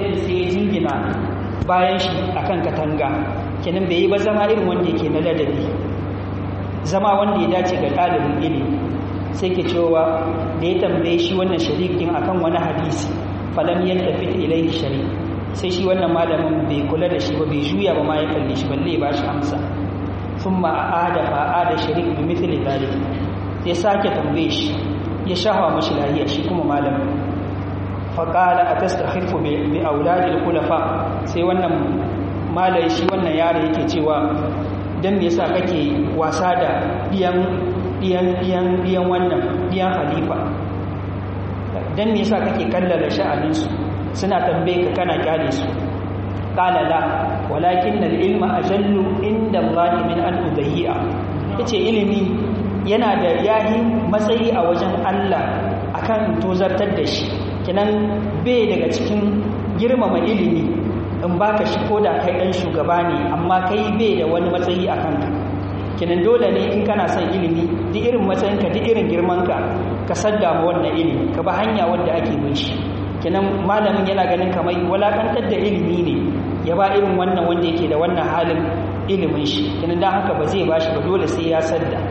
ladabi sai ya jingina bayan shi akan katanga kenan bai yi ba zama irin wanda yake na ladabi zama wanda ya dace ga ɗalibin ilimi sai ke cewa da ya tambaye shi wannan sharikin akan wani hadisi falam yaltafit ilayhi shari sai shi wannan malamin bai kula da shi ba bai juya ba ma ya kalle shi balle ba shi amsa thumma aada fa aada sharik bi mithli dhalik sai sake tambaye shi ya shahawa mashi lahiya shi kuma malamin fa qala atastakhifu bi auladil khulafa sai wannan malai shi wannan yaro yake cewa dan me yasa kake wasa da diyan diyan diyan diyan wannan diyan halifa dan me yasa kake kallala sha'anin su suna tambaye ka kana kyale su qala la walakin al ilma ajallu inda Allah min an udhiya yace ilimi yana da yahi matsayi a wajen Allah akan tozartar da shi kinan bai daga cikin girmama ilimi in baka shi koda kai dan shugaba ne amma kai bai da wani matsayi a kanka kinan dole ne in kana son ilimi duk irin matsayinka duk irin girmanka ka sadda ma wannan ilimi ka ba hanya wanda ake bin shi kinan malamin yana ganin kamar walakantar da ilimi ne ya ba irin wannan wanda yake da wannan halin ilimin shi kinan dan haka ba zai bashi ba dole sai ya sadda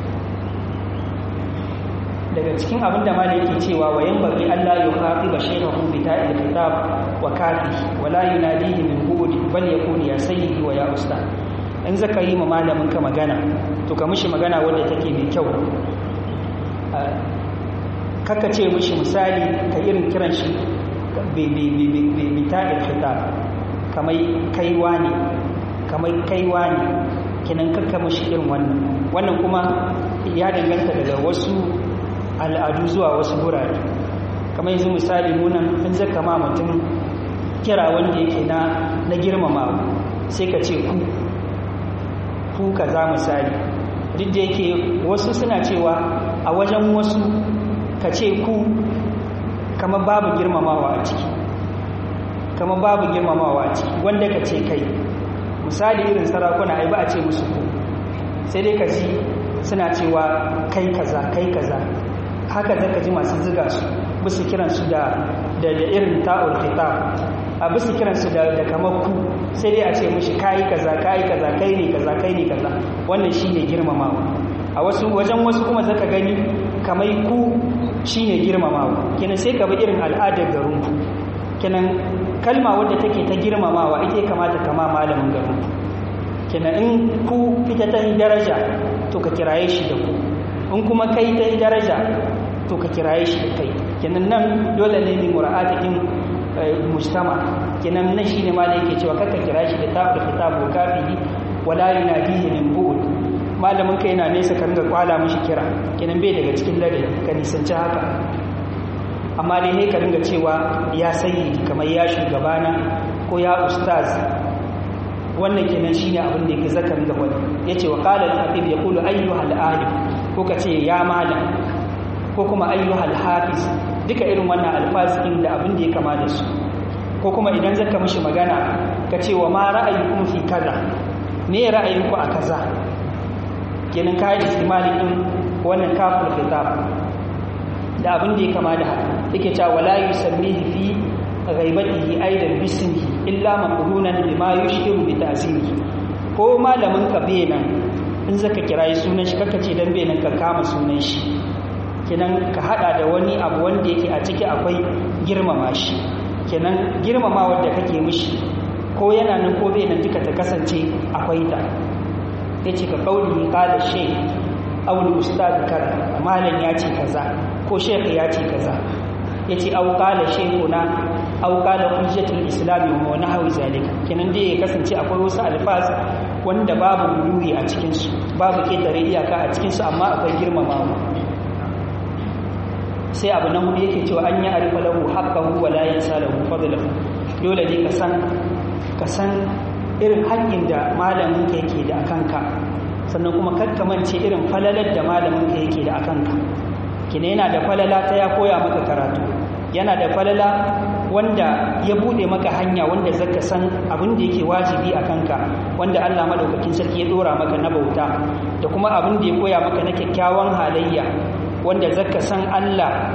daga cikin abin da malai yake cewa wa yanbaghi Allah ya khati ba shaykhahu bi ta'il kitab wa kafi wa la yunadihi min bu'd bal yakun ya sayyidi wa ya ustad in zaka yi ma malamin ka magana to ka mishi magana wanda take mai kyau kaka ce mishi misali ka irin kiran shi bi ta'il kitab kamai kaiwa ne kamai kaiwa ne kinan kakka mishi irin wannan wannan kuma ya danganta daga wasu al'adu zuwa wasu gurare kamar yanzu misali nunan in zaka ma mutum kira wanda yake na na girmama sai ka ce ku ku kaza misali duk da yake wasu suna cewa a wajen wasu ka ce ku kamar babu girmamawa a ciki kamar babu girmamawa a ciki wanda ka ce kai misali irin sarakuna ai ba a ce musu ku sai dai ka ji suna cewa kai kaza kai kaza haka zaka ji masu ziga su bisu kiransu da da irin ta'ul khitab a bisu kiransu da da kamar ku sai dai a ce mishi kai kaza kai kaza kai ne kaza kai ne kaza wannan shine girmamawa a wasu wajen wasu kuma zaka gani kamar ku shine girmamawa kenan sai ka bi irin al'adar garin ku kenan kalma wadda take ta girmamawa ita kamata kama malamin garin ku kenan in ku ita ta daraja to ka kiraye shi da ku in kuma kai ta daraja to ka kiraye shi da kai kenan nan dole ne mai mura'atikin mujtama kenan nan shine ma da yake cewa kaka kira shi da tabu kitabu kafihi wala yunadihi min bu'd malamin kai yana nesa ka ringa kwala mishi kira kenan bai daga cikin ladabi ka nisanci haka amma dai ne ka ringa cewa ya sayyidi kamar ya shugabana ko ya ustaz wannan kenan shine abin da yake zaka ringa wani yace wa qala al-habib yaqulu ayyuhal alim ko ka ce ya malam ko kuma ayyuhal hafiz duka irin wannan alfazikin da abin da ya kama da su ko kuma idan zaka mishi magana ka ce wa ma ra'ayukum fi kaza me ra'ayinku a kaza kenan ka yi istimalin din wannan kaful kitab da abin da ya kama da haka yake cewa wala yusammihi fi ghaibatihi aidan bismihi illa maqrunan bima yushiru bi ta'sirihi ko malamin ka benan in zaka kirayi sunan shi kaka ce dan benan ka kama sunan shi kenan ka hada da wani abu wanda yake a ciki akwai girmama shi kenan girmama wanda kake mishi ko yana nan ko bai nan duka ta kasance akwai ta yace ka kauli qala shay aw ustad kaza malam ya ce kaza ko shaykh ya ce kaza yace aw qala shaykhuna aw qala hujjatul islam wa nahwi zalika kenan dai ya kasance akwai wasu alfaz wanda babu guluwi a cikin su babu ketare iyaka a cikin su amma akwai girmamawa sai abu na hudu yake cewa an yi arifa lahu haqqahu wa la yansa lahu fadlahu dole ne ka san ka san irin haƙƙin da malamin ka yake da akanka sannan kuma kakkamance irin falalar da malamin ka yake da akanka kina yana da falala ta ya koya maka karatu yana da falala wanda ya bude maka hanya wanda zaka san abin da yake wajibi a kanka wanda Allah madaukakin sarki ya dora maka na bauta da kuma abin da ya koya maka na kyakkyawan halayya wanda zaka san Allah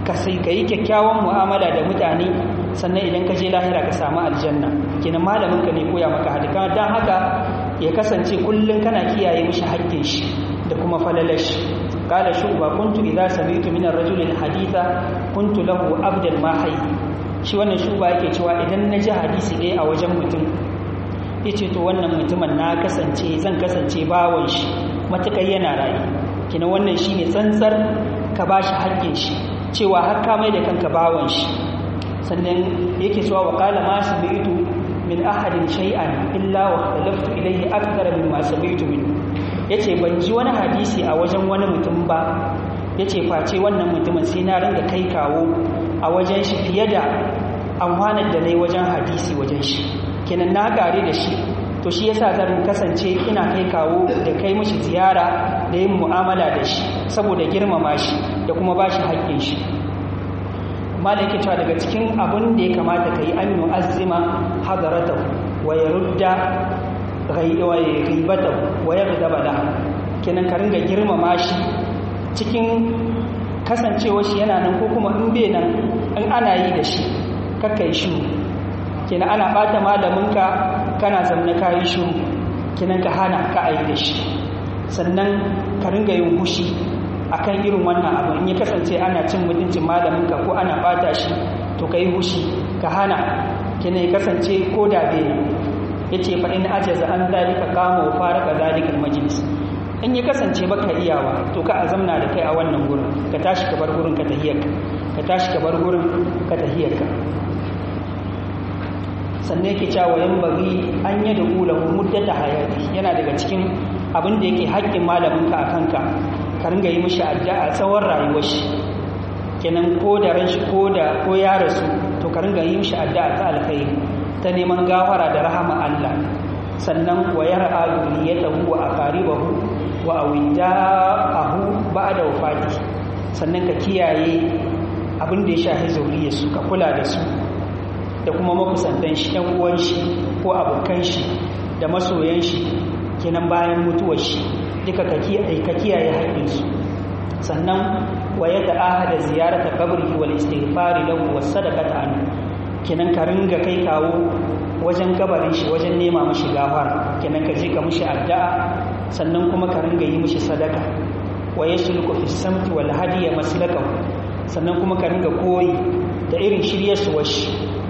ka sai ka yi kyakkyawan mu'amala da mutane sannan idan ka je lahira ka samu aljanna kenan malamin ka ne koya maka hadika dan haka ya kasance kullum kana kiyaye mishi haƙƙin shi da kuma falalar shi qala shuba kuntu idza sami'tu min ar-rajul haditha kuntu lahu abdan ma hayy shi wannan shuba yake cewa idan na ji hadisi ɗaya a wajen mutum yace to wannan mutumin na kasance zan kasance bawon shi matakai yana rayu kina wannan shine tsantsar ka bashi haƙƙin shi cewa har ka mai da kanka bawon shi sannan yake cewa wa qala ma sami'tu min ahadin shay'an illa wa talaftu ilayhi akthar mimma sami'tu min yace ban ji wani hadisi a wajen wani mutum ba yace face wannan mutumin sai na ringa kai kawo a wajen shi fiye da amfanar da nayi wajen hadisi wajen shi kenan na gare da shi to shi yasa zan kasance ina kai kawo da kai mishi ziyara da yin mu'amala da shi saboda girmama shi da kuma bashi haƙƙin shi malam yake cewa daga cikin abin da ya kamata ka yi an yu'azzima hadarata wa yarudda ghaibata wa yaghdaba la kenan ka ringa girmama shi cikin kasancewa shi yana nan ko kuma in bai nan in ana yi da shi kakkai shi kenan ana bata malaminka kana zamna kayi shiru kenan ka hana ka ayi da shi sannan ka ringa yin hushi akan irin wannan abu in ya kasance ana cin mutuncin malaminka ko ana bata shi to kai hushi ka hana kenan ya kasance ko da bai yace fa in ajaza an zalika kama wa faraka zalikal majlis in ya kasance baka iyawa to ka azamna da kai a wannan gurin ka tashi ka bar gurin ka tahiyarka ka tashi ka bar gurin ka tahiyarka sannan yake cewa yan bari an yi da kula muddata hayati yana daga cikin abin da yake haƙƙin malaminka a kanka ka ringa yi mishi addu'a tsawon rayuwar shi kenan ko da ran shi ko da ko ya rasu to ka ringa yi mishi addu'a ta alkhairi ta neman gafara da rahama Allah sannan wa yar'a duniyatahu wa aqaribahu wa awidaahu ba'da wafati sannan ka kiyaye abin da ya shafi zuriyarsu ka kula da su da kuma makusantan shi ɗan uwan shi ko abokan shi da masoyan shi kenan bayan mutuwar shi duka ka kiyaye haƙƙinsu sannan wa ya ta'ahada ziyarata qabrihi wal istighfari lahu was sadaqata anhu kenan ka ringa kai kawo wajen kabarin shi wajen nema mashi gafara kenan ka je ka mishi addu'a sannan kuma ka ringa yi mishi sadaka wa yasluku fi samti wal hadiya maslakahu sannan kuma ka ringa koyi da irin shiryarsuwar shi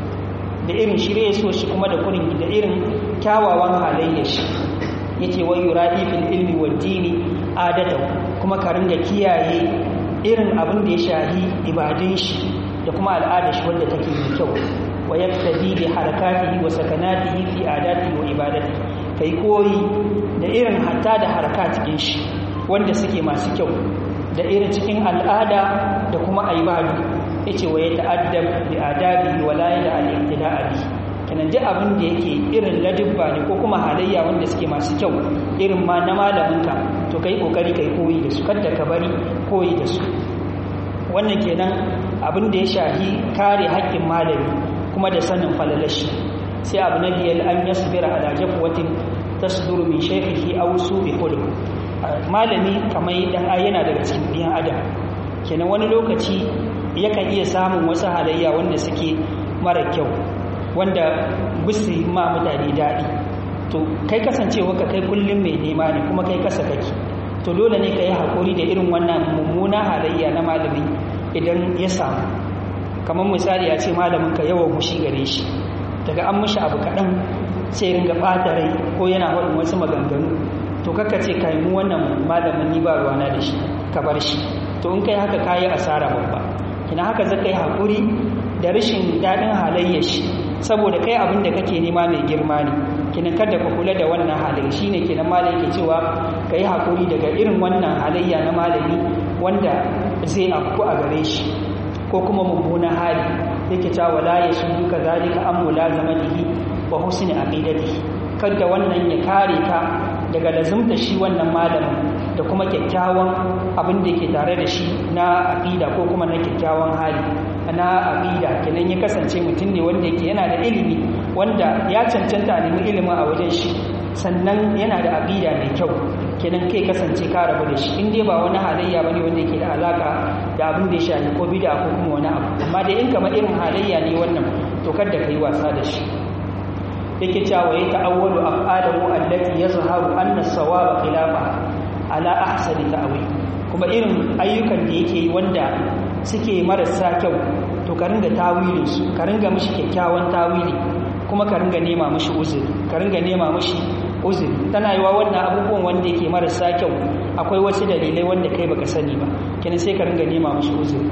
da irin shiryarsuwar shi kuma da kurin da irin kyawawan halayyar shi yace wa yuradi fil ilmi wad dini adatahu kuma ka ringa kiyaye irin abin da ya shahi ibadun shi da kuma al'adar shi wanda take mai kyau wa yaktadi bi harakatihi wa sakanatihi fi adatihi wa ibadatihi kai koyi da irin hatta da harakatin shi wanda suke masu kyau da irin cikin al'ada da kuma ibadu yace wa yata'addab bi adabihi wa la yada al-ibtida'a bi kenan duk abin da yake irin ladubba ne ko kuma halayya wanda suke masu kyau irin ma na malaminka to kai kokari kai koyi da su kada ka bari koyi da su wannan kenan abin da ya shahi kare haƙƙin malami kuma da sanin falalashi sai abu na biyar an yasbira ala jafwatin tasduru min shaykhihi aw subi khuluq malami kamar dan yana daga cikin biyan adam kenan wani lokaci yakan iya samun wasu halayya wanda suke mara kyau wanda bisu ma mutane daɗi to kai kasancewa ka kai kullum mai nema ne kuma kai kasa kake to dole ne ka yi haƙuri da irin wannan mummuna halayya na malami idan ya samu kamar misali ya ce malamin ka yawan mushi gare shi daga an mushi abu kaɗan sai ringa ɓata rai ko yana faɗin wasu maganganu to kaka ce ka mu wannan malamin ni ba ruwana da shi ka bar shi to in kai haka kayi asara babba kina haka zaka yi haƙuri da rashin daɗin halayyar shi saboda kai abin da kake nema mai girma ne kina kada ka kula da wannan halayya shine kenan malai yake cewa ka yi haƙuri daga irin wannan halayya na malami wanda zai afku a gare shi ko kuma mummunan hali yake cewa wala ya su duka zalika an mulazamatihi wa husni aqidatihi kada wannan ya kare ka daga lazumta shi wannan malamin da kuma kyakkyawan abin da yake tare da shi na aqida ko kuma na kyakkyawan hali na aqida kenan ya kasance mutum ne wanda yake yana da ilimi wanda ya cancanta nemi ilimin a wajen shi sannan yana da aqida mai kyau kenan kai kasance ka rabu da shi in dai ba wani halayya bane wanda yake da alaka da abin da ya shafi ko bid'a ko kuma wani abu amma dai in kamar irin halayya ne wannan to kada kai wasa da shi yake cewa ya ta'awwalu af'alahu allati yazharu anna as-sawaba khilafa ala ahsani ta'wil kuma irin ayyukan da yake yi wanda suke marasa kyau to ka ringa tawilin su ka ringa mishi kyakkyawan tawili kuma ka ringa nema mishi uzuri ka ringa nema mishi uzuri tana yiwa wannan abubuwan wanda yake marasa kyau akwai wasu dalilai wanda kai baka sani ba kenan sai ka ringa nema mishi uzuri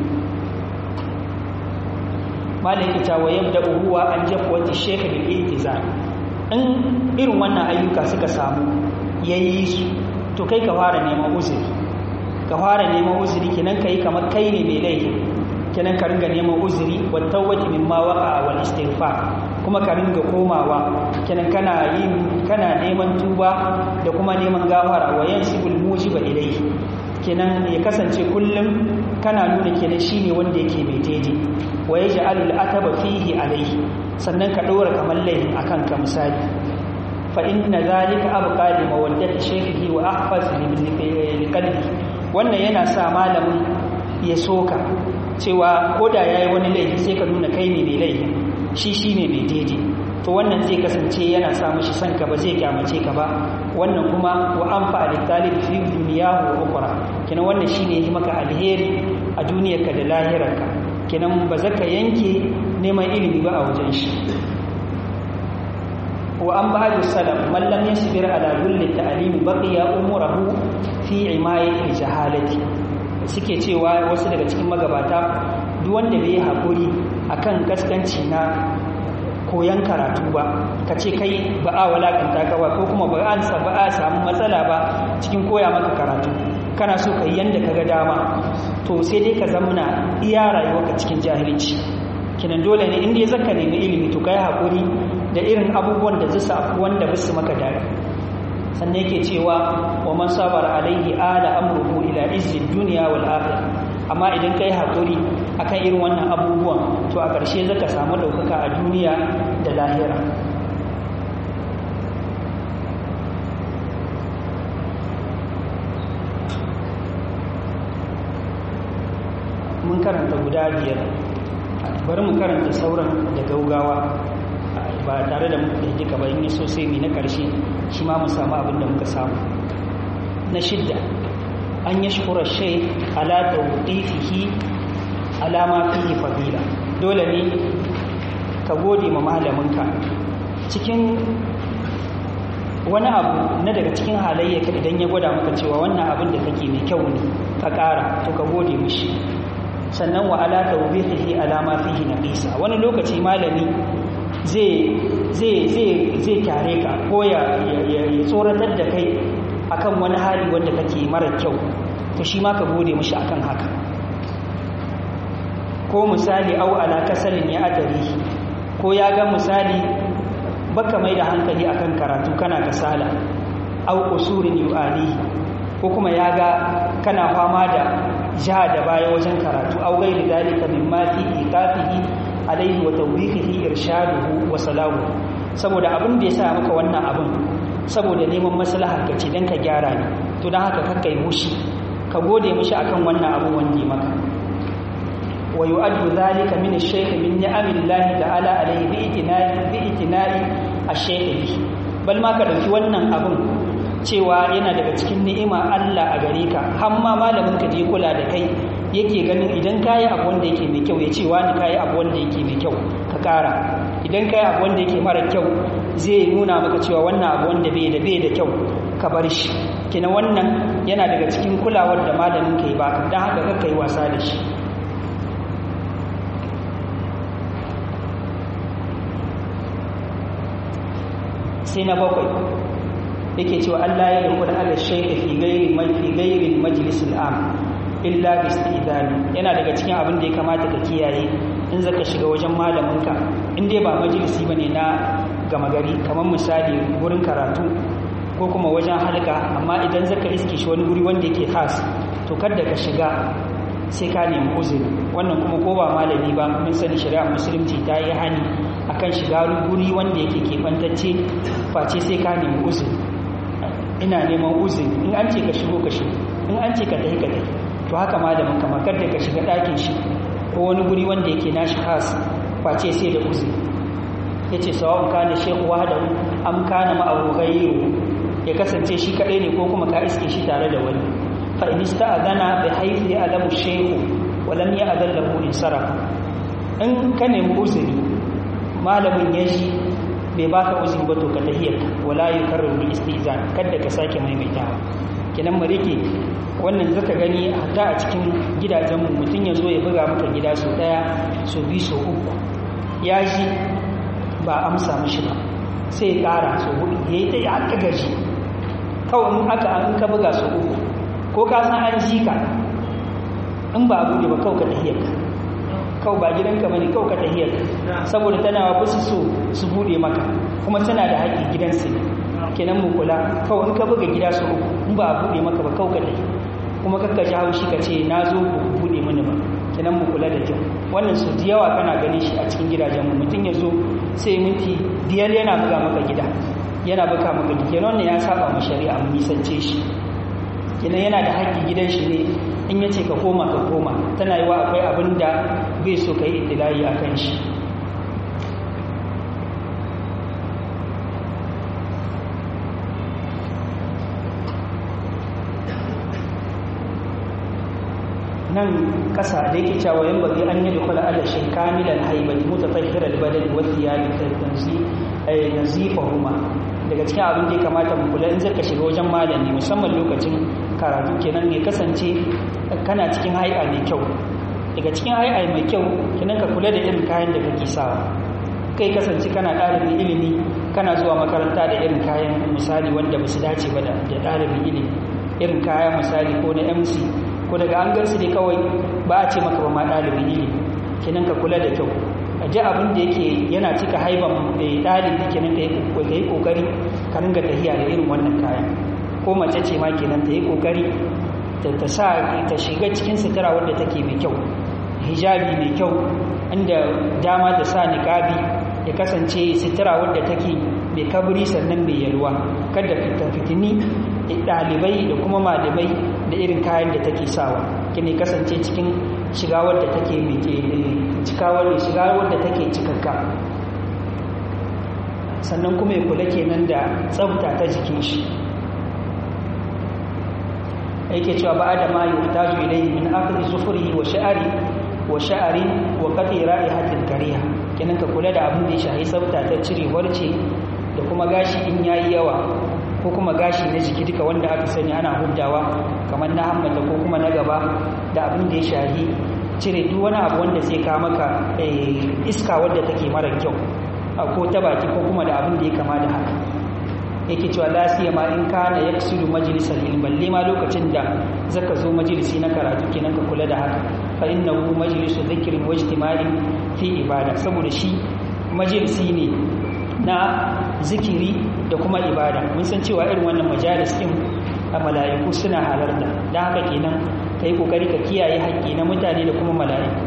malaki ta wa yabda huwa an jafwati shaykh bil iltizam in irin wannan ayyuka suka samu yayi su to kai ka fara neman uzuri ka fara neman uzuri kenan kai kamar kai ne mai laifi kenan ka ringa neman uzuri wa tawbati mimma waqa wal istighfar kuma ka ringa komawa kenan kana yin kana neman tuba da kuma neman gafara wa yansibul mujiba ilayhi kenan ya kasance kullum kana nuna kenan shine wanda yake mai daidai wa yaj'alu al-ataba fihi alayhi sannan ka dora kamar laifin akan ka misali fa inna zalika abqa li mawaddati shaykhihi wa ahfaz li qalbi wannan yana sa malamin ya soka cewa koda yayi wani laifi sai ka nuna kai ne mai laifi shi shine mai daidai to wannan zai kasance yana sa mishi son ka ba zai kyamace ka ba wannan kuma wa anfa litalib fi dunyahu wa ukhra kenan wannan shine yi maka alheri a duniyarka da lahirarka kenan ba zaka yanke neman ilimi ba a wajen shi wa an ba'du salam man lam yasbir ala kulli ta'lim baqiya umurahu fi imayati jahalati suke cewa wasu daga cikin magabata duk wanda bai hakuri akan kaskanci na koyan karatu ba ka ce kai ba a walakanta ka ba ko kuma ba an ba a samu matsala ba cikin koya maka karatu kana so ka yi yanda ka ga dama to sai dai ka zamana iya rayuwarka cikin jahilci kinan dole ne inda ya zaka nemi ilimi to kai hakuri da irin abubuwan da zai safu wanda ba su maka dare sannan yake cewa wa man sabara alaihi ala amruhu ila izzi dunya wal akhirah amma idan kai hakuri akan irin wannan abubuwan to a ƙarshe zaka samu ɗaukaka a duniya da lahira mun karanta guda biyar bari mu karanta sauran da gaugawa ba tare da muka duka ba in yi sosai mai na ƙarshe shi ma mu samu abin da muka samu na shidda an yi shukura shai ala tawdifihi alama fihi fadila dole ne ka gode ma malaminka cikin wani abu na daga cikin halayyaka idan ya gwada maka cewa wannan abin da kake mai kyau ne ka ƙara to ka gode mishi sannan wa ala tawbihihi alama fihi naqisa wani lokaci malami zai zai zai zai kyare ka ko ya ya tsoratar da kai akan wani hali wanda kake mara kyau to shi ma ka gode mishi akan haka ko misali au ala kasalin ya adari ko ya ga misali baka mai da hankali akan karatu kana kasala au usurin yu'ali ko kuma ya ga kana fama da ja da baya wajen karatu au gairi dalika mimma fi iqafihi alaihi wa tawbihihi irshaduhu wa salahu saboda abin da ya sa maka wannan abin saboda neman maslahar ka ce dan ka gyara ne to dan haka kakkai mushi ka gode mishi akan wannan abin wanda maka wa yu'addu dhalika min ash-shaykh min ni'amillahi ta'ala alayhi bi itina'i bi itina'i ash-shaykh bal ma ka dauki wannan abin cewa yana daga cikin ni'ima Allah a gare ka har ma malamin ka je kula da kai yake ganin idan kayi abu wanda yake mai kyau ya ce wani kayi abu wanda yake mai kyau ka kara idan kayi abu wanda yake mara kyau zai nuna maka cewa wannan abu wanda bai da bai da kyau ka bar shi kina wannan yana daga cikin kulawar da malamin ka yi baka don haka kakka yi wasa da shi sai na bakwai yake cewa Allah ya da kuda ala shaykh fi ghairi fi ghairi majlis al-am illa bi istidani yana daga cikin abin da ya kamata ka kiyaye in zaka shiga wajen malaminka in dai ba majalisi bane na gama gari kamar misali gurin karatu ko kuma wajen halka amma idan zaka iske shi wani guri wanda yake khas to kada ka shiga sai ka nemi uzuri wannan kuma ko ba malami ba mun sani shari'a musulunci ta yi hani akan shiga guri wanda yake kebantacce face sai ka nemi uzuri ina neman uzuri in an ce ka shigo ka shigo in an ce ka tafi ka tafi to haka malamin ka makar da ka shiga ɗakin shi ko wani guri wanda yake nashi khas face sai da uzuri yace sawa'un kana shekhu wahdahu am kana ma'ahu ghayru ya kasance shi kadai ne ko kuma ka iske shi tare da wani fa in ista'adana bi haythi alamu shaykhu wa lam ya'dal lahu insarafa in ka nemi uzuri malamin ya ji bai baka uzuri ba to ka tahiyar wala yukarriru istizan kada ka sake maimaitawa kenan mu rike wannan zaka gani hatta a cikin gidajenmu mutum ya zo ya buga maka gida sau daya sau biyu sau uku ya ji ba amsa mishi ba sai ya kara sau hudu ya yi ta yi aka gaji kawai in aka an ka buga sau uku ko ka san an ji ka in ba abu ne ba kawai ka tahiyar ka kawai ba gidanka bane kawai ka tahiyar saboda tana wa su so su bude maka kuma tana da haƙƙi gidansu ne kenan mu kula kawai in ka buga gida su uku in ba a bude maka ba kawai ka tafi kuma kakka ji haushi ka ce na zo ku bude mini ba kenan mu kula da kyau wannan su da yawa kana ganin shi a cikin gidajen mu mutum ya zo sai minti biyar yana buga maka gida yana buga maka gida kenan wannan ya saba mu shari'a mu nisance shi kenan yana da haƙƙi gidan shi ne in ya ce ka koma ka koma tana yi wa akwai abin da bai so ka yi itilayi a kan shi nan ƙasa da yake cewa yan bagi an yi dukula ala shi kamilan haibati mutatahhiral badani wa thiyabi tanzi ay nazifahuma daga cikin abin da ya kamata mu kula in zaka shiga wajen malami musamman lokacin karatu kenan ne kasance kana cikin hai'a mai kyau daga cikin hai'a mai kyau kenan ka kula da irin kayan da kake sawa kai kasance kana ɗalibin ilimi kana zuwa makaranta da irin kayan misali wanda ba su dace ba da ɗalibin ilimi irin kayan misali ko na mc ko daga an gansu ne kawai ba a ce maka ba ma ɗalibin ilimi kenan ka kula da kyau a ji abin da yake yana cika haiban ɗalibi kenan ka yi ƙoƙari ka ringa tahiya da irin wannan kayan ko mace ce ma kenan ta yi ƙoƙari ta sa ta shiga cikin sutura wadda take mai kyau hijabi mai kyau inda dama ta sa niƙabi ya kasance sutura wadda take mai kabri sannan mai yalwa kada fita fitini ɗalibai da kuma malamai da irin kayan da take sawa kine kasance cikin shiga wadda take mai cikawar shiga wadda take cikakka sannan kuma ya kula kenan da tsafta ta jikin shi yake cewa ba da ma yuhtaju ilayhi min akhdhi zufrihi wa sha'ri wa sha'ri wa qati ra'ihatil kariha kenan ka kula da abin da ya shahi tsafta ta cire warce da kuma gashi in yayi yawa ko kuma gashi na jiki duka wanda aka sani ana huddawa kamar na hammata ko kuma na gaba da abin da ya shahi cire duk wani abu wanda zai kawo maka iska wadda take mara kyau ko ta baki ko kuma da abin da ya kama da haka yake cewa lasiya ma in kana yaksilu majalisal ilm balle ma lokacin da zaka zo majalisi na karatu kenan ka kula da haka fa innahu majlisu dhikrin wa ijtima'in fi ibada saboda shi majalisi ne na zikiri da kuma ibada mun san cewa irin wannan majalis din a mala'iku suna halarta dan haka kenan kai kokari ka kiyaye haƙƙi na mutane da kuma mala'iku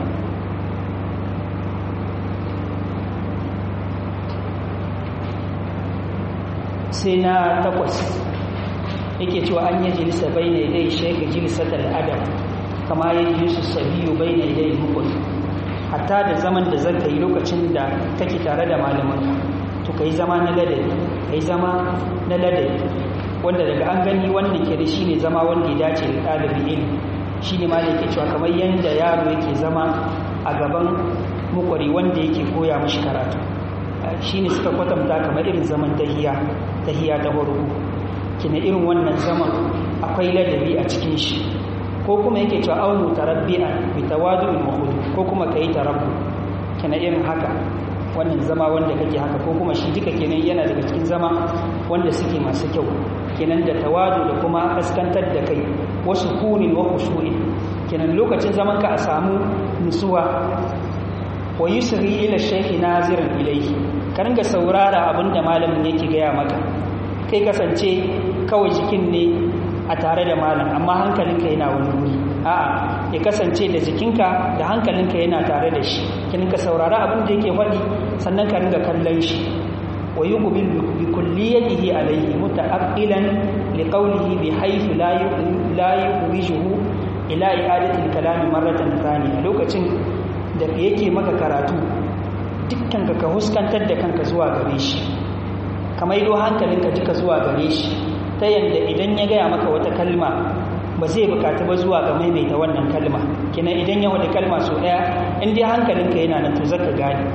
sai na takwas yake cewa an yi jilisa bai na idai shaika jilisatar adam kama ya jilisu sabiyu bai na idai hukun hatta da zaman da zan yi lokacin da kake tare da malamanka to ka yi zama na ladabi ka yi zama na ladabi wanda daga an gani wanda ke da shi ne zama wanda ya dace da ɗalibin ilimi shi ne ma da yake cewa kamar yadda yaro yake zama a gaban mukwari wanda yake koya mashi karatu shi ne suka kwatanta kamar irin zaman tahiya tahiya ta farko kina irin wannan zaman akwai ladabi a cikin shi ko kuma yake cewa aunu tarabbi'an bi tawadu'in wa khudu ko kuma kai tarabbu kina irin haka wannan zama wanda kake haka ko kuma shi duka kenan yana daga cikin zama wanda suke masu kyau kenan da tawadu da kuma kaskantar da kai wasu kunin wa khushu'in kenan lokacin zaman ka a samu nutsuwa wa yusri ila shaykhi naziran ilayhi ka ringa saurara abinda malamin yake gaya maka kai kasance kawai jikin ne a tare da malam amma hankalinka yana wani wuri a'a ya kasance da jikinka da hankalinka yana tare da shi kin ka saurara abin da yake faɗi sannan ka ringa kallon shi wa yuqbil bi kulliyatihi alayhi muta'aqqilan li qawlihi bi haythu la la yuwijuhu ila i'adatil kalami marratan thaniya lokacin da yake maka karatu dukkan ka huskantar da kanka zuwa gare shi kamar ido hankalinka duka zuwa gare shi ta yanda idan ya gaya maka wata kalma ba zai bukata ba zuwa ga maimaita wannan kalma kina idan ya wada kalma so daya in dai hankalinka yana nan to zaka gane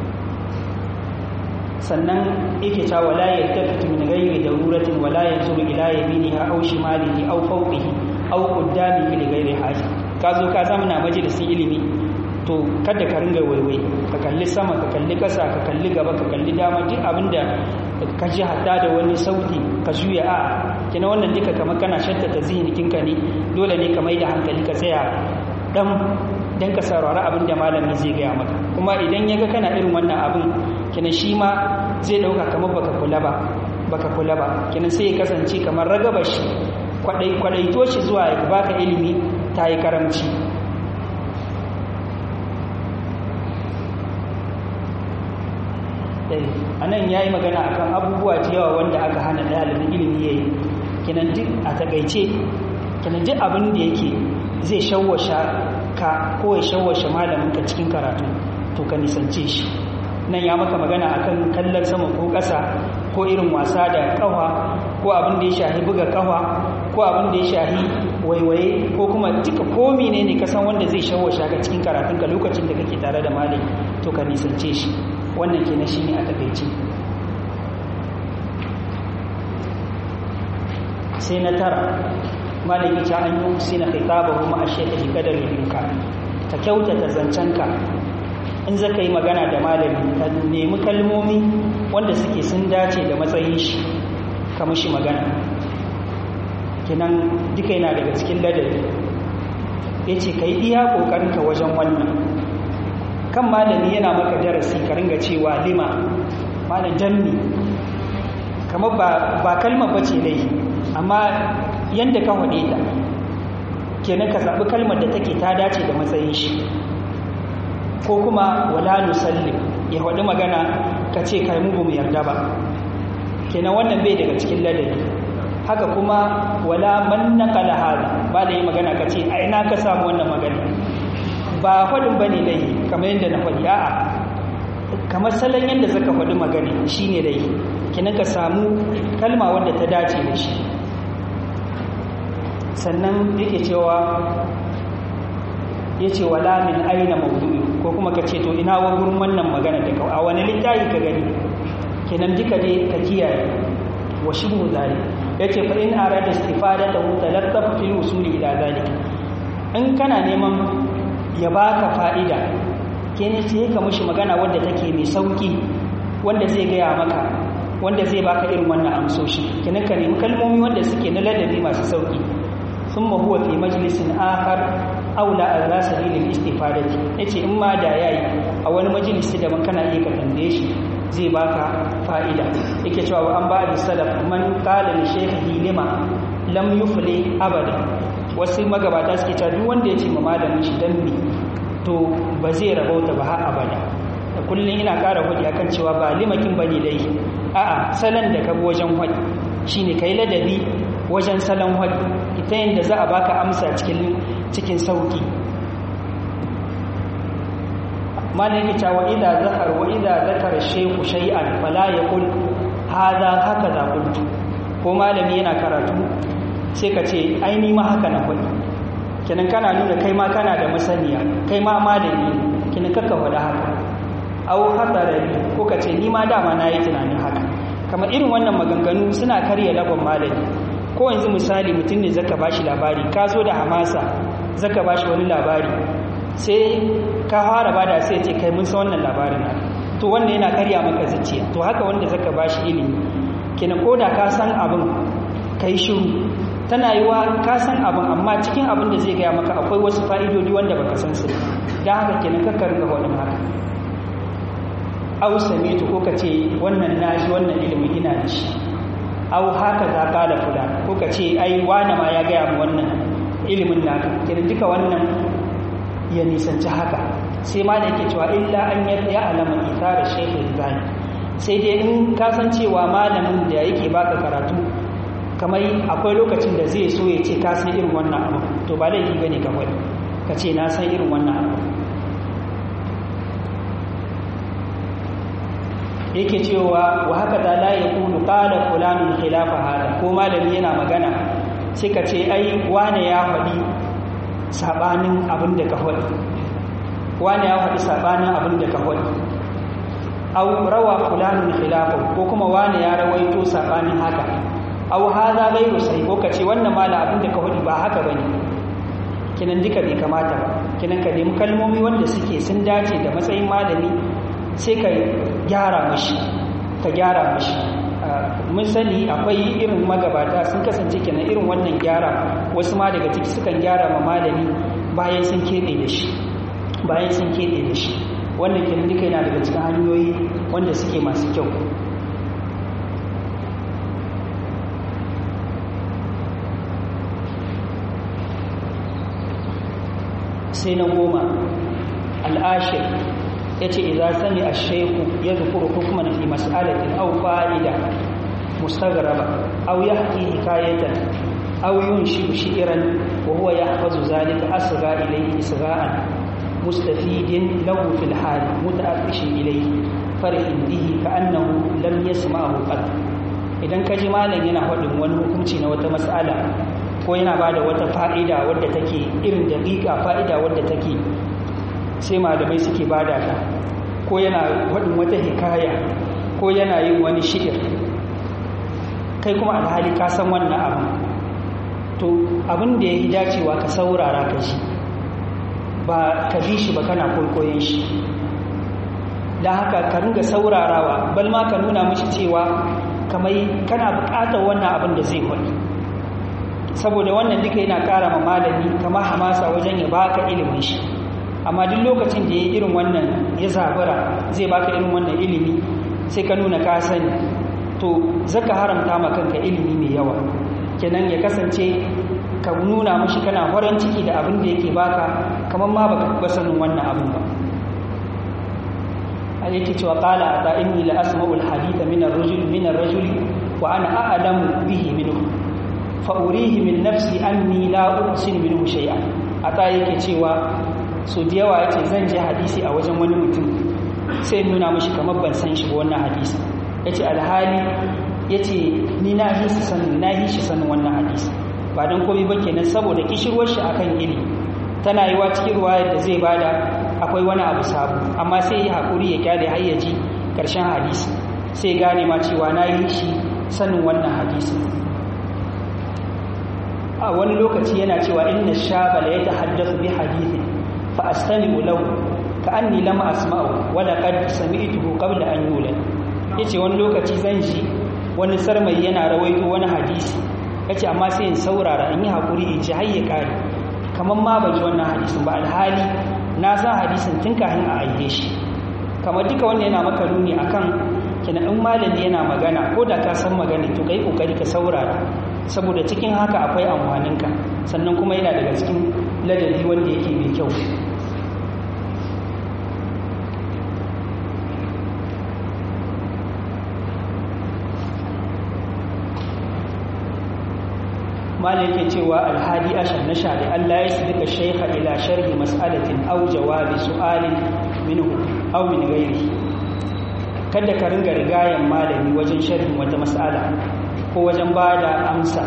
sannan yake ta wala yaltafitu min ghairi daruratin wala yanzuru ila yaminiha aw shimalihi aw fawqihi aw qaddamihi li ghairi haja ka zo ka zamana majalisin ilimi to kada ka ringa waiwai ka kalli sama ka kalli kasa ka kalli gaba ka kalli dama duk abinda ka ji hatta da wani sauti ka juya a kina wannan duka kamar kana shattata zihinikinka ne dole ne ka mai da hankali ka tsaya dan dan ka saurari abin da malami zai gaya maka kuma idan ya ga kana irin wannan abin kina shi ma zai dauka kamar baka kula ba baka kula ba kina sai ya kasance kamar ragaba shi kwadai kwadaito shi zuwa ya baka ilimi ta yi karamci a nan ya yi magana akan abubuwa da yawa wanda aka hana ɗalibin ilimi ya yi kinan duk a takaice kinan duk abin da yake zai shawwasha ka ko ya shawwashe malaminka cikin karatu to ka nisance shi nan ya maka magana akan kallon sama ko ƙasa ko irin wasa da ƙawa ko abin da ya shahi buga ƙawa ko abin da ya shahi waiwaye ko kuma duka ko ne ne ka san wanda zai shawwasha ka cikin karatunka lokacin da kake tare da malami to ka nisance shi wannan kenan shine a takaice sai na tara malami ta an yi sai na khitaba kuma a shekari kadar yinka ka kyautata zancenka in za ka yi magana da malami ka nemi kalmomi wanda suke sun dace da matsayin shi ka mushi magana kinan duka yana daga cikin ladabi ya ce ka yi iya ƙoƙarinka wajen wannan kan malami yana maka darasi ka ringa cewa lima malam janni kamar ba kalmar bace dai amma yanda ka hade ta kenan ka zaɓi kalmar da take ta dace da matsayin shi ko kuma wala nusallim ya hadi magana ka ce kai mu mu yarda ba kenan wannan bai daga cikin ladabi haka kuma wala man naqala hada ba da yi magana ka ce a ina ka samu wannan magana ba faɗin ba ne dai kamar yadda na faɗi a'a kamar salon yadda zaka faɗi magana shi ne dai kinan ka samu kalma wanda ta dace da shi sannan yake cewa ya ce wala min aina maudu'i ko kuma ka ce to ina wa gurin wannan magana da kawai a wani littafi ka gani kenan duka dai ka kiyaye wa shibhu zalik yace fa in arada istifadatahu talaqqaf fil usuli ila zalik in kana neman ya baka fa'ida ke ne sai ka mushi magana wadda take mai sauki wanda zai gaya maka wanda zai baka irin wannan amsoshi kenan ka nemi kalmomi wanda suke na ladabi masu sauki sun huwa fi majalisin akhar aula ala sabilil istifadati yace in ma da yayi a wani majalisi da man kana iya ka tambaye shi zai baka fa'ida yake cewa an ba da salaf man qala li shaykhihi lima lam yufli abada wasu magabata suke cewa duk wanda ya ce ma malamin shi dan me to ba zai rabauta ba har abada da kullum ina ƙara hudi akan cewa ba limakin bane dai a'a salon da ka bi wajen hudi shine kai ladabi wajen salon hudi ita yanda za a baka amsa cikin cikin sauki malaki ta wa idza zakar wa idza zakara shaykhu shay'an fala yaqul hadha hakaza qultu ko malami yana karatu sai ka ce ai ni ma haka na faɗi kenan kana nuna kai ma kana da masaniya kai ma malami kenan kaka faɗa haka au hatsarari ko ka ce ni ma dama na yi tunanin haka kamar irin wannan maganganu suna karya lagon malami ko yanzu misali mutum ne zaka bashi labari ka zo da hamasa zaka bashi wani labari sai ka fara bada sai ce kai mun san wannan labarin to wanda yana karya maka zuciya to haka wanda zaka bashi ilimi kenan koda ka san abin kai shiru tana yi wa ka san abin amma cikin abin da zai gaya maka akwai wasu fa'idodi wanda baka san su don haka kenan kakka ringa waɗin haka au samitu ko ka ce wannan nashi wannan ilimin ina da shi au haka za ka da kula ko ka ce ai wane ma ya gaya mu wannan ilimin naka kenan duka wannan ya nisanci haka sai ma da yake cewa illa an ya alama ithara shaykh zani sai dai in ka san cewa malamin da yake baka karatu kamar akwai lokacin da zai so ya ce ka san irin wannan abu to ba laifi bane ka faɗi ka ce na san irin wannan abu yake cewa wa haka da la yakunu qala fulanun khilafa hada ko malami yana magana sai ka ce ai wane ya faɗi sabanin abin da ka faɗi wane ya faɗi sabanin abin da ka faɗi aw rawa fulanun khilafa ko kuma wane ya rawaito sabanin haka aw hadha ghayru sahih ko kace wannan mala abin da ka faɗi ba haka bane kinan duka bai kamata ba kinan ka nemi kalmomi wanda suke sun dace da matsayin malami sai ka gyara mashi ka gyara mashi mun sani akwai irin magabata sun kasance kenan irin wannan gyara wasu ma daga ciki sukan gyara ma malami bayan sun keɓe da shi bayan sun keɓe da shi wannan kenan duka yana daga cikin hanyoyi wanda suke masu kyau sai na goma al'ashir ya ce idan sami a shaiku ya zukuru hukuman fi mas'alatin au fa'ida mustagraba au ya haƙi hikayatan au yun shi shi'iran wa huwa ya hafazu zalika asga ilayhi isga'an mustafidin lahu fil hal muta'affishin ilayhi farhin bihi ka'annahu lam yasma'ahu qad idan kaji malam yana faɗin wani hukunci na wata mas'ala ko yana bada wata fa'ida wadda take irin daƙiƙa fa'ida wadda take sai malamai suke bada ta ko yana waɗin wata hikaya ko yana yin wani shi'ir kai kuma alhali ka san wannan abu to abin da ya yi dacewa ka saurara ka shi ba ka bi shi ba kana kwaikwayon shi don haka ka ringa saurarawa bal ma ka nuna mashi cewa kamar kana buƙatar wannan abin da zai kwaɗi saboda wannan duka yana ƙara ma malami kama hamasa wajen ya baka ilimin shi amma duk lokacin da ya irin wannan ya zabura zai baka irin wannan ilimi sai ka nuna ka sani to zaka haramta ma kanka ilimi mai yawa kenan ya kasance ka nuna mashi kana farin ciki da abin da yake baka kamar ma baka ba sanin wannan abin ba a yake cewa qala ata inni la asma'u al-haditha min ar-rajul min ar-rajul wa ana a'lamu bihi minhu fa urihi min nafsi anni la uhsin minhu shay'an ata yake cewa so da yawa yace zan je hadisi a wajen wani mutum sai nuna mashi kamar ban san shi ba wannan hadisi yace alhali yace ni na hi shi sanin na hi shi sanin wannan hadisi ba dan komai ba kenan saboda kishirwar shi akan ilimi tana yiwa cikin ruwayar da zai bada akwai wani abu sabu amma sai ya hakuri ya kyale har ya ji karshen hadisi sai gane ma cewa na yi shi sanin wannan hadisi a wani lokaci yana cewa inna shaba la yatahaddathu bi hadithin fa astami'u lahu ka anni lam asma'u wa laqad sami'tuhu qabla an yulad yace wani lokaci zan ji wani sarmai yana rawaito wani hadisi yace amma sai in saurara in yi hakuri in ji hayya kare kamar ma ban ji wannan hadisin ba alhali na san hadisin tun kafin a aike shi kamar duka wannan yana maka nuni akan kina in malami yana magana ko da ka san magana to kai kokari ka saurara saboda cikin haka akwai amfaninka sannan kuma yana daga cikin ladabi wanda yake mai kyau malai yake cewa alhadi ashar na shari Allah ya su duka shaikha ila sharhi mas'alatin au jawabi su'alin minhu au min gairi kada ka ringa rigayen malami wajen sharhin wata mas'ala ko wajen ba da amsa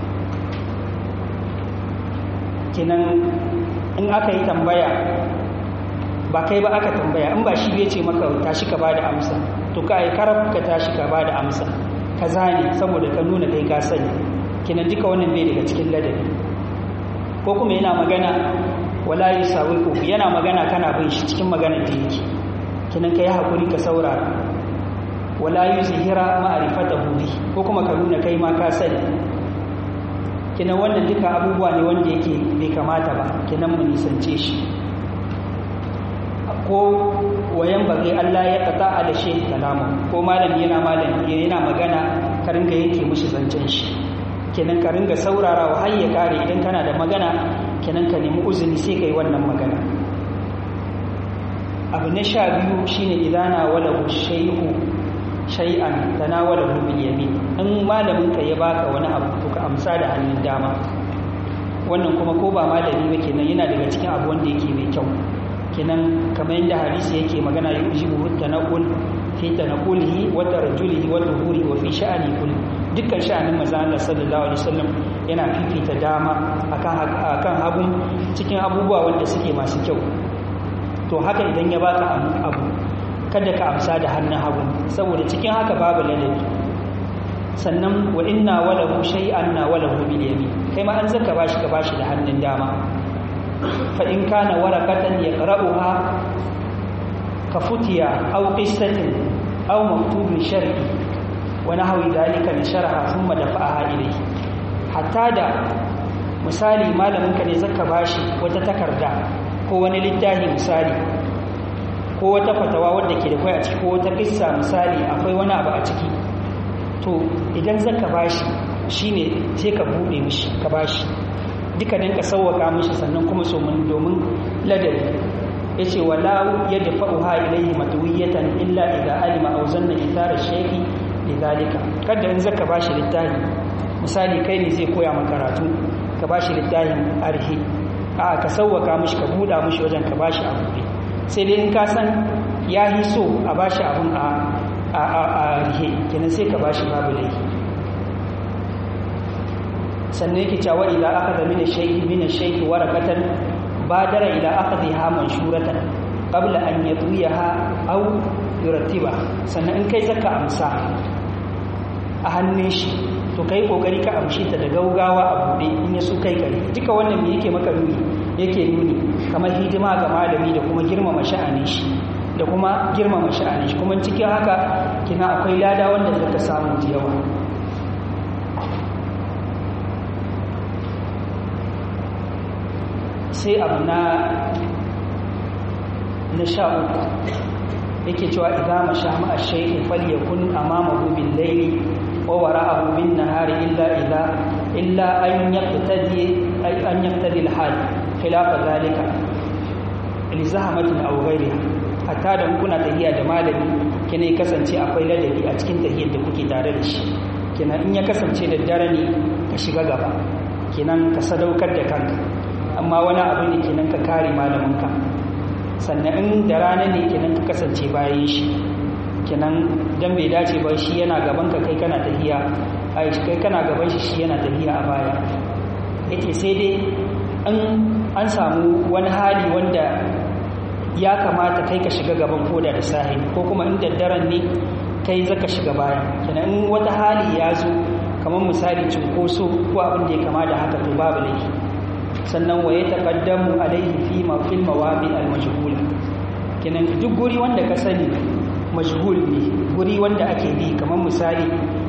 kinan in aka yi tambaya ba kai ba aka tambaya in ba shi bai ce maka tashi ka ba da amsa to ka yi karaf ka tashi ka ba da amsa ka zane saboda ka nuna kai ka sani kinan duka wannan bai daga cikin ladabi ko kuma yana magana wala yusawiku yana magana kana bin shi cikin maganar da yake kinan kai hakuri ka saurara wala yuzhira ma'rifatahu bi ko kuma ka nuna kai ma ka sani kinan wannan duka abubuwa ne wanda yake bai kamata ba kinan mu nisance shi ko wayan bage Allah ya kata ala shi kalamu ko malami yana malami yana magana ka ringa yanke mishi zancen shi kenan ka ringa saurarawa har ya kare idan kana da magana kenan ka nemi uzuri sai kai wannan magana abu na sha biyu shine idana wala shayhu shay'an tanawala bil yamin in malamin ka ya baka wani abu to ka amsa da hannun dama wannan kuma ko ba malami ba kenan yana daga cikin abu wanda yake mai kyau kenan kamar yadda hadisi yake magana yujibu tanaqul fi tanaqulihi wa tarjulihi wa tuhuri wa fi sha'ani kulli dukkan sha'anin manzo Allah sallallahu alaihi wasallam yana fifita dama akan akan hagun cikin abubuwa wanda suke masu kyau to haka idan ya baka abu kada ka amsa da hannun hagu saboda cikin haka babu ladabi sannan wa inna walahu shay'an na walahu bil yamin kai ma an zaka bashi ka bashi da hannun dama fa in kana waraqatan yaqra'uha ka futiya aw qissatin aw maktubin shar'i wa nahwi dhalika li sharha thumma dafa'aha ilayhi hatta da misali malamin ka ne zaka bashi wata takarda ko wani littafi misali ko wata fatawa wadda ke da kwai a ciki ko wata kissa misali akwai wani abu a ciki to idan zaka bashi shine sai ka bude mishi ka bashi duka dan ka sauwaka mishi sannan kuma so mun domin ladabi yace wala yadfa'uha ilayhi matwiyatan illa idza alima aw zanna ithara shay'i lidhalika kada in zaka bashi littafi misali kai ne zai koya maka karatu ka bashi littafin arhi a ka sauwaka mishi ka buda mishi wajen ka bashi abu ne sai dai in ka san ya yi so a ba shi abin a rihe kenan sai ka ba shi babu laifi sannan yake cewa idan aka da mina shaiki mina shaiki warakatan badara idan aka zai ha manshuratan qabla an yatuya ha au yurattiba sannan in kai zaka amsa a hannun shi to kai kokari ka amshi ta da gaugawa a bude in ya so kai kare duka wannan me yake maka nuni yake nuni kamar hidima ga malami da kuma girmama sha'anin shi da kuma girmama sha'anin shi kuma cikin haka kina akwai lada wanda zaka samu da yawa sai abu na na sha uku yake cewa idza masha ma ash-shay'u falyakun amamahu bil layli wa wara'ahu bin nahari illa idza illa an yaqtadi ay an yaqtadi al-hal khilafa zalika li zahmatin aw ghayriha hatta da kuna tahiya da malami kene kasance akwai ladabi a cikin tahiyar da kuke tare da shi kenan in ya kasance da dare ne ka shiga gaba kenan ka sadaukar da kanka amma wani abu ne kenan ka kare malaminka sannan in da rana ne kenan ka kasance bayan shi kenan dan bai dace ba shi yana gaban ka kai kana tahiya ai kai kana gaban shi shi yana tahiya a baya yace sai dai an an samu wani hali wanda ya kamata kai ka shiga gaban koda da sahi ko kuma in daddaren ne kai zaka shiga baya kenan in wata hali ya zo kamar misali cunkoso ko abin da ya kama da haka to babu laifi sannan wa ya taqaddamu alaihi fi ma fil mawadi al majhula kenan duk guri wanda ka sani majhul ne guri wanda ake bi kamar misali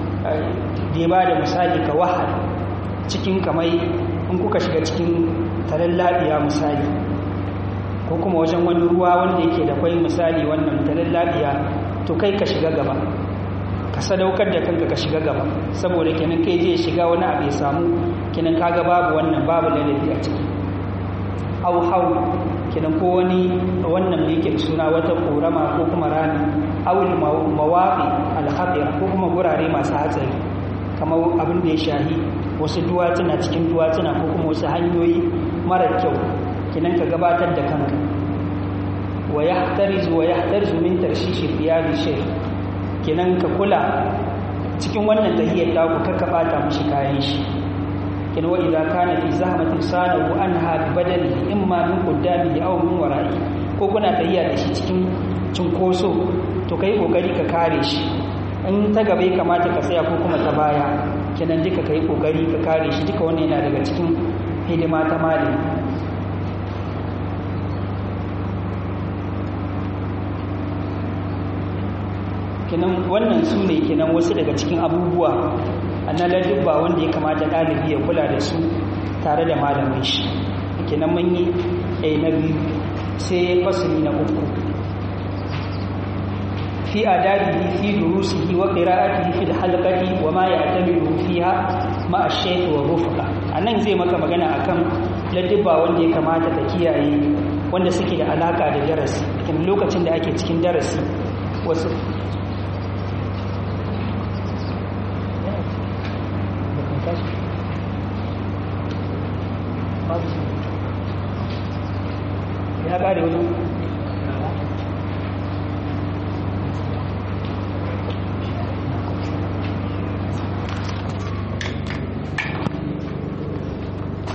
da ba da misali ka wahal cikin kamai in kuka shiga cikin talallabiya misali ko kuma wajen wani ruwa wanda yake da kwai misali wannan talallabiya to kai ka shiga gaba ka sadaukar da kanka ka shiga gaba saboda kenan kai zai shiga wani abu ya samu kenan kaga babu wannan babu ladabi a ciki au hau kenan ko wani wannan da yake suna wata korama ko kuma rami awul mawaƙi alhadira ko kuma gurare masu hatsari kamar abin da ya shahi wasu duwatsuna cikin duwatsuna ko kuma wasu hanyoyi mara kyau kenan ka gabatar da kanka wa yahtarizu wa yahtarizu min tarshishi fiyadi shay kenan ka kula cikin wannan tahiyar ta ku kaka bata mishi kayan shi kin wa idza kana fi zahmatin sanahu anha bi badali imma min qaddamihi aw min wara'i ko kuna tahiya da shi cikin cinkoso to kai kokari ka kare shi in ta gaba ya kamata ka tsaya ko kuma ta baya kenan duka kai kokari ka kare shi duka wannan yana daga cikin hidima ta malami kenan wannan su ne kenan wasu daga cikin abubuwa na ladubba wanda ya kamata ɗalibi ya kula da su tare da malamin shi kenan mun yi a na biyu sai fasili na uku fi adabihi fi durusihi wa qira'atihi fi halqati wa ma ya'tamidu fiha ma ash-shaykh wa rufqa anan zai maka magana akan ladubba wanda ya kamata ka kiyaye wanda suke da alaka da darasi kin lokacin da ake cikin darasi wasu ya kare wajen